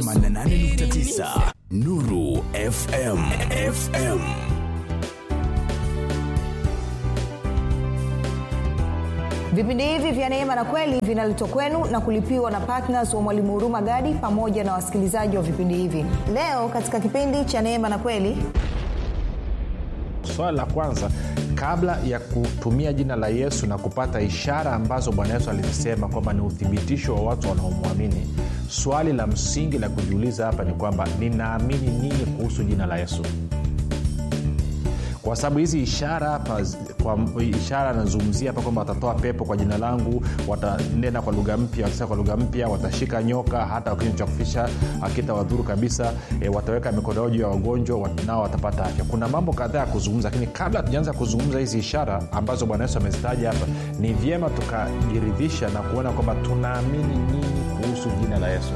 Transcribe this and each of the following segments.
88.9 nuru fm fm vipindi hivi vya neema na kweli vinaletwa kwenu na kulipiwa na ptns wa mwalimu huruma gadi pamoja na wasikilizaji wa vipindi hivi leo katika kipindi cha neema na kweli swala la kwanza kabla ya kutumia jina la yesu na kupata ishara ambazo bwana yesu alizisema kwamba ni uthibitisho wa watu wanaomwamini swali la msingi la kujiuliza hapa ni kwamba ninaamini nini kuhusu jina la yesu kwa sababu hizi ishara hapa kwa ishara anazungumzia hapa kwamba watatoa pepo kwa jina langu watanena kwa lugha mpya watasema kwa lugha mpya watashika nyoka hata kinywa cha kufisha akita wadhuru kabisa e, wataweka mikono yao juu ya wagonjwa wat, nao watapata afya kuna mambo kadhaa ya kuzungumza lakini kabla hatujaanza kuzungumza hizi ishara ambazo bwana yesu amezitaja hapa ni vyema tukajiridhisha na kuona kwamba tunaamini nini kuhusu jina la yesu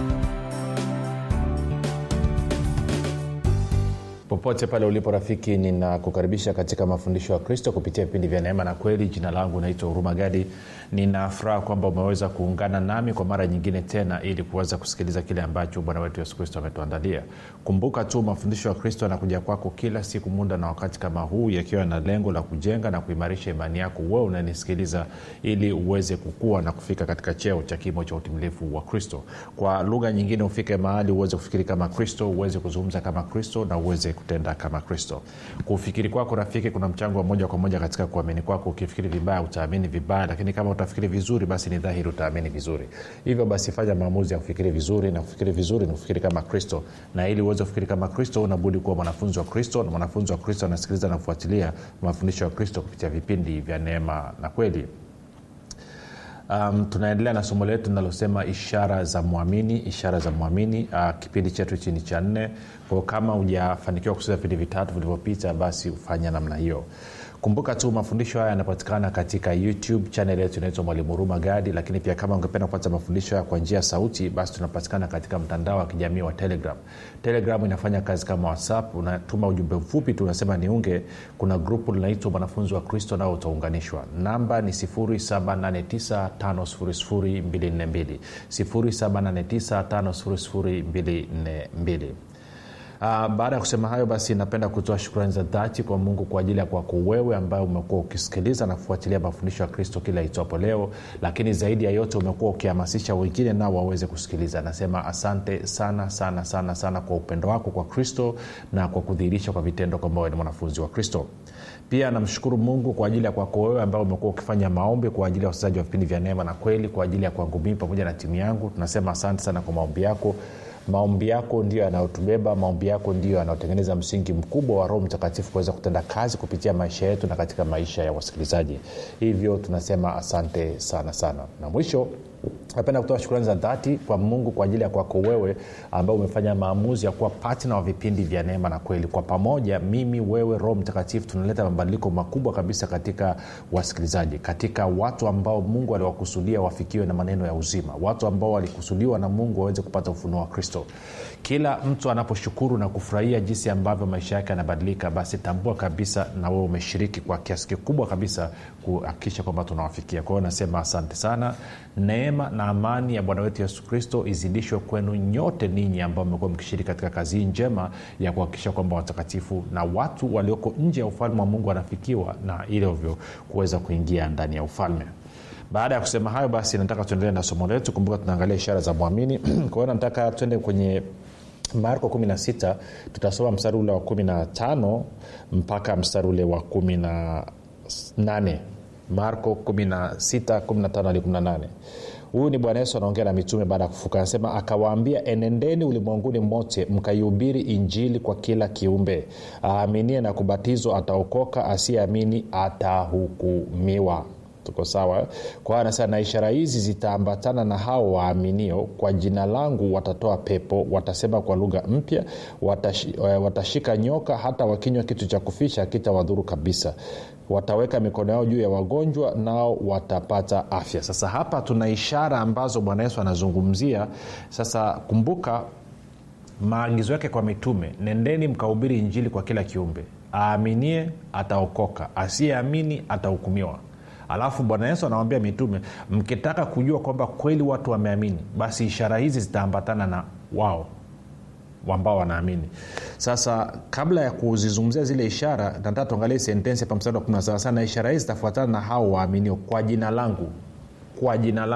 popote pale ulipo rafiki ninakukaribisha katika mafundisho ya kristo kupitia vipindi vya neema na kweli jina langu naitwa huruma gadi nina furaha kwamba umeweza kuungana nami kwa mara nyingine tena ili kuweza kusikiliza kile ambacho bwana wetu yesu kristo ametuandalia kumbuka tu mafundisho ya kristo yanakuja kwako kila siku muda na wakati kama huu yakiwa na lengo la kujenga na kuimarisha imani yako wewe unanisikiliza ili uweze kukua na kufika katika cheo cha kimo cha utimilifu wa kristo kwa lugha nyingine ufike mahali uweze kufikiri kama kristo uweze kuzungumza kama kristo na uweze kutenda kama kristo kufikiri kwako rafiki kuna mchango wa moja kwa moja katika kuamini kwako ukifikiri vibaya utaamini vibaya lakini kama utafikiri vizuri basi ni dhahiri utaamini vizuri hivyo basi fanya maamuzi ya kufikiri vizuri na kufikiri vizuri ni kufikiri kama kristo na ili uweze kufikiri kama kristo unabudi kuwa mwanafunzi wa kristo na mwanafunzi wa kristo anasikiliza na kufuatilia mafundisho ya kristo kupitia vipindi vya neema na kweli um, tunaendelea na somo letu linalosema ishara za mwamini ishara za mwamini uh, kipindi chetu chini cha nne kwao kama hujafanikiwa kusikiza vipindi vitatu vilivyopita basi ufanya namna hiyo kumbuka tu mafundisho haya yanapatikana katika youtube chanel yetu inaitwa mwalimu huruma gadi lakini pia kama ungependa kupata mafundisho haya kwa njia ya sauti basi tunapatikana katika mtandao wa kijamii wa telegram telegram inafanya kazi kama whatsapp unatuma ujumbe mfupi tu unasema niunge kuna grupu linaitwa mwanafunzi wa kristo nao utaunganishwa namba ni 7895242 7895242 Uh, baada ya kusema hayo basi napenda kutoa shukrani za dhati kwa mungu kwa ajili ya kwako wewe ambaye umekuwa ukisikiliza na kufuatilia mafundisho ya kristo kila itwapo leo lakini zaidi ya yote umekuwa ukihamasisha wengine nao waweze kusikiliza nasema asante sana sana sana sana kwa upendo wako kwa kristo na kwa kudhihirisha kwa vitendo kwamba wewe ni mwanafunzi wa kristo pia namshukuru mungu kwa ajili ya kwako wewe ambao umekuwa ukifanya maombi kwa ajili ya wachezaji wa vipindi vya neema na kweli kwa ajili ya kwangu mii pamoja na timu yangu tunasema asante sana kwa maombi yako maombi yako ndio yanayotubeba maombi yako ndio yanayotengeneza msingi mkubwa wa roho mtakatifu kuweza kutenda kazi kupitia maisha yetu na katika maisha ya wasikilizaji hivyo tunasema asante sana sana na mwisho napenda kutoa shukrani za dhati kwa mungu kwa ajili ya kwako wewe ambao umefanya maamuzi ya kuwa patna wa vipindi vya neema na kweli kwa pamoja mimi wewe roho mtakatifu tunaleta mabadiliko makubwa kabisa katika wasikilizaji katika watu ambao mungu aliwakusudia wafikiwe na maneno ya uzima watu ambao walikusudiwa na mungu waweze kupata ufunuo wa kristo kila mtu anaposhukuru na kufurahia jinsi ambavyo maisha yake yanabadilika basi tambua kabisa na wewe umeshiriki kwa kiasi kikubwa kabisa kuhakikisha kwamba tunawafikia kwa hiyo nasema asante sana neema na amani ya bwana wetu yesu kristo izidishwe kwenu nyote ninyi ambao mmekuwa mkishiriki katika kazi hii njema ya kuhakikisha kwamba watakatifu na watu walioko nje ya ufalme wa mungu wanafikiwa na ilivyo kuweza kuingia ndani ya ufalme baada ya kusema hayo basi nataka tuendelee na somo letu kumbuka tunaangalia ishara za mwamini kwa hiyo nataka tuende kwenye marko 16 tutasoma mstari ule wa 15 mpaka mstari ule wa 18 marko 16 15 hadi 18 huyu ni bwana yesu anaongea na mitume baada ya kufuka anasema akawaambia enendeni ulimwenguni mote mkaihubiri injili kwa kila kiumbe aaminie na kubatizwa ataokoka asiyeamini atahukumiwa tuko sawa kwa hiyo anasema na ishara hizi zitaambatana na hao waaminio kwa jina langu watatoa pepo watasema kwa lugha mpya watash, watashika nyoka hata wakinywa kitu cha kufisha kitawadhuru kabisa wataweka mikono yao juu ya wagonjwa nao watapata afya sasa hapa tuna ishara ambazo bwana yesu anazungumzia sasa kumbuka maagizo yake kwa mitume nendeni mkahubiri injili kwa kila kiumbe aaminie ataokoka asiyeamini atahukumiwa alafu bwana yesu anawambia mitume mkitaka kujua kwamba kweli watu wameamini basi ishara hizi zitaambatana na wao ambao wanaamini sasa kabla ya kuzizungumzia zile ishara nataka tuangalie sentensi hapa mstari wa 17 sana ishara hizi zitafuatana na hao waaminio kwa jina langu kwa jina langu